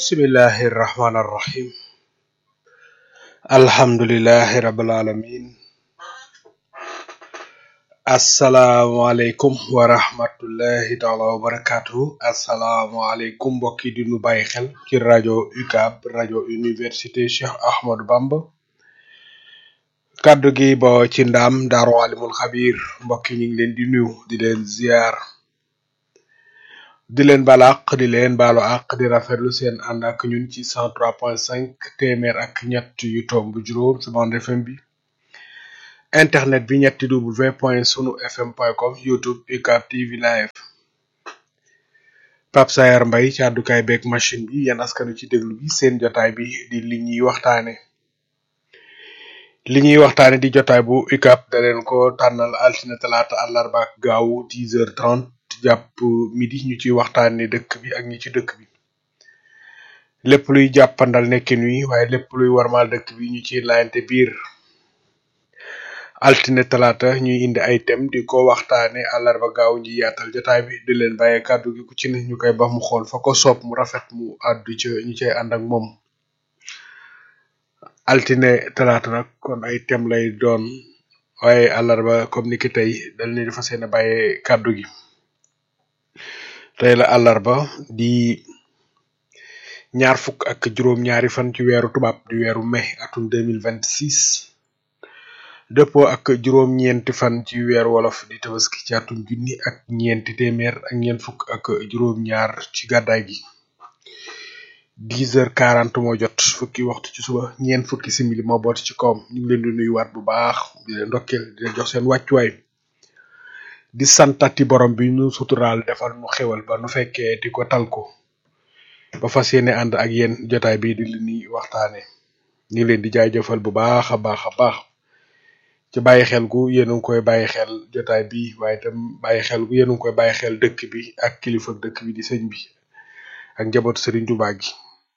bismillahi irrahmani irrahim alhamdulilahi rabbil alamin asalaamualeykum wa rahmatullahi taala wa barakatuhu asalaamualeykum mbokk yi di nu bàyyi xel ci rajo UCAB rajo université Cheikh Ahmadou Bamba kàddu gi bo ci ndaam daaru alimul xabir mbokk yi ñu ngi leen di nuyu di leen ziar di leen baal àq di leen baalu àq di rafetlu seen ànd ak ñun ci 103.5 téeméer ak ñett yu tomb juróom ci bande FM bi internet bi ñetti w point sunu fm point com youtube UCAB TV live Pape Sayar Mbay ci àddukaay beeg machine bi yéen askanu ci déglu bi seen jotaay bi di li ñuy waxtaane li ñuy waxtaane di jotaay bu UCAB da leen ko tànnal altine talaata àllarba ak gaawu 10 heures 30 jàpp midi ñu ci waxtaane dëkk bi ak ñi ci dëkk bi lépp luy jàppandal nekkin wi waaye lépp luy warmaal dëkk bi ñu ci laayante biir altine talaata ñuy indi ay thème di ko waxtaane àllarba gaaw ñi yaatal jotaay bi di leen bàyyee kàddu gi ku ci ne ñu koy bax mu xool fa ko soob mu rafet mu àddu ca ñu cay ànd ak moom altine talaata nag kon ay thème lay doon waaye àllarba comme ni ki tey dañ leen di fas yéene bàyyee kàddu gi tey la àllarba di ñaar fukk ak juróom ñaari fan ci weeru tubaab di weeru mai atum 2026 dëppoo ak juróom ñeenti fan ci weeru wolof di tabaski ci atum junni ak ñeenti téeméer ak ñeent fukk ak juróom ñaar ci gàddaay gi 10 heures 40 moo jot fukki waxtu ci suba ñeent fukki simili moo boot ci kawam ñu ngi leen di nuyuwaat bu baax di leen ndokkeel di leen jox seen wàccuwaay di santati borom bi ñu suturaal defal nu xewal ba nu fekkee di ko tal ko ba fas yéene ànd ak yéen jotaay bi di li ñuy waxtaane ñu ngi leen di jaajëfal bu baax a baax a baax ci bàyyi xel gu yéen a ngi koy bàyyi xel jotaay bi waaye itam bàyyi xel gu yéen a ngi koy bàyyi xel dëkk bi ak kilifa dëkk bi di sëñ bi ak njabootu Serigne Touba gi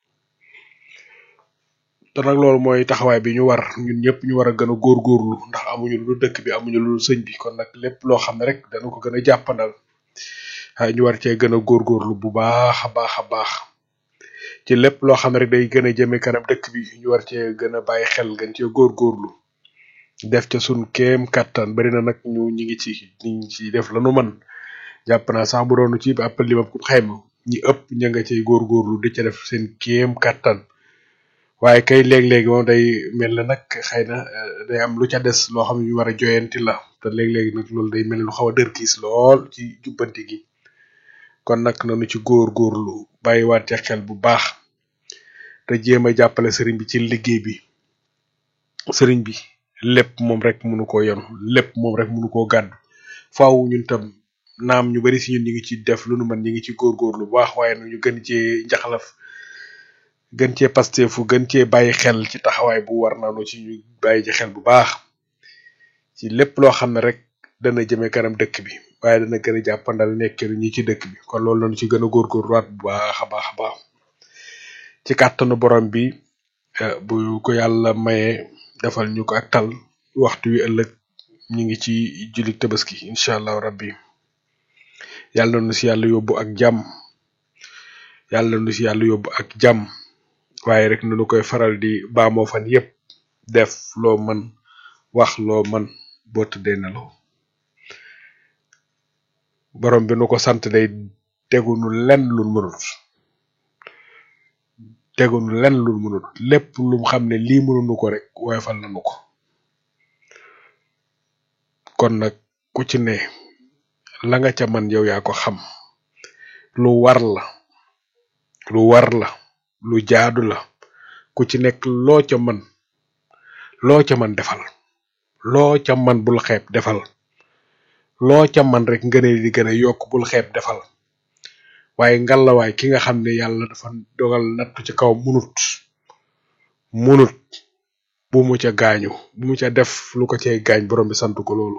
te nag loolu mooy taxawaay bi ñu war ñun ñëpp ñu war a gën a góorgóorlu ndax amuñu lu dëkk bi amuñu lu sëñ bi kon nag lépp loo xam ne rek dana ko gën a jàppandal ñu war cee gën a góorgóorlu bu baax a baax a baax ci lépp loo xam ne rek day gën a jëme kanam dëkk bi ñu war cee gën a bàyyi xel gën cee góorgóorlu def ca sun kéem kattan bari na nag ñu ñi ngi ci ñi ci def lanu man jàpp naa sax bu doonu ci appel li ma ko xayma ñi ëpp ña nga cay góorgóorlu di ca def seen kéem kattan waaye kay léeg-léegi moom day mel na nag xëy na day am lu ca des loo xam ne ñu war a joyanti la te léeg-léegi nag loolu day mel lu xaw a dër kiis lool ci jubbanti gi kon nag nanu ci góor-góorlu bàyyiwaat ca xel bu baax te jéem a jàppale sëriñ bi ci liggéey bi sëriñ bi lépp moom rek mënu koo yonu lépp moom rek mënu koo gàddu faaw ñun tam naam ñu bari si ñun ñi ngi ci def lu nu mën ñi ngi ci góor-góorlu bu baax waaye nu ñu gën cee njaxlaf gën cee pastefu gën cee bàyyi xel ci taxawaay bu war naanu ci ñu bàyyi ci xel bu baax ci lépp loo xam ne rek dana jëme kanam dëkk bi waaye dana gën a jàppandal nekkeelu ñi ci dëkk bi kon loolu lañu ci gën a góorgóorluwaat bu baax a baax a baax ci kàttanu borom bi bu ko yàlla maye defal ñu ko ak tal waxtu wi ëllëg ñu ngi ci julli tabaski incha allahu rabbi yàlla nu si yàlla yóbbu ak jàmm yàlla nu si yàlla yóbbu ak jàmm waaye rek nu koy faral di baamoo fan yépp def loo mën wax loo mën boo tëddee nelaw borom bi nu ko sant day tegunu lenn lu mënut tegunu lenn lu mënut lépp lu xam ne lii mënunu ko rek woyofal nanu ko kon nag ku ci ne la nga ca man yow yaa ko xam lu war la lu war la lu jaadu la ku ci nekk loo ca man loo ca man defal loo ca man bul xeeb defal loo ca man rek ngëne di gën a yokk bul xeeb defal waaye ngalawaay ki nga xam ne yàlla dafa dogal nattu ci kaw munut munut bu mu ca gaañu bu mu ca def lu ko cay gaañ borom bi sant ko loolu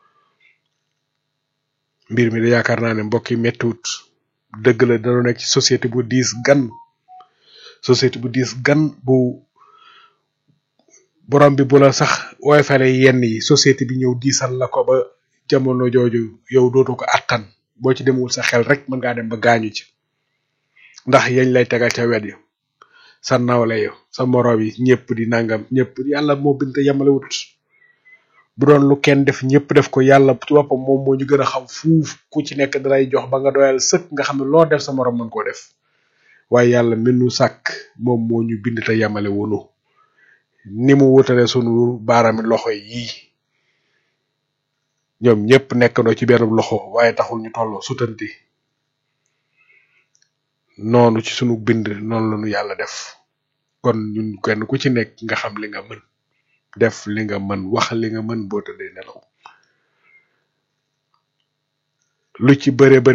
mbir mi da yaakaar naa ne mbokk yi mettiwut dëgg la dañoo nekk ci société bu diis gan société bu diis gan bu borom bi bu la sax wooy fale yenn yi société bi ñëw diisal la ko ba jamono jooju yow dootu ko attan boo ci demul sa xel rek mën ngaa dem ba gaañu ci ndax yañ lay tegal ca wet yi sa nawle yo sa moroom yi ñëpp di nangam ñëpp yàlla moo bind te yemale wut bu doon lu kenn def ñëpp def ko yàlla ci boppam moom moo ñu gën a xam fuuf ku ci nekk dalay jox ba nga doyal sëkk nga xam ne loo def sa moroom mën koo def waaye yàlla mi nu sàkk moom moo ñu bind te yemale wunu ni mu wutale sunu baaraami loxo yi ñoom ñëpp nekkandoo ci benn loxo waaye taxul ñu tolloo sutanti noonu ci sunu bind noonu la ñu yàlla def kon ñun kenn ku ci nekk nga xam li nga mën def li nga mën wax li nga mën boo tëddee nelaw lu ci bëre bëri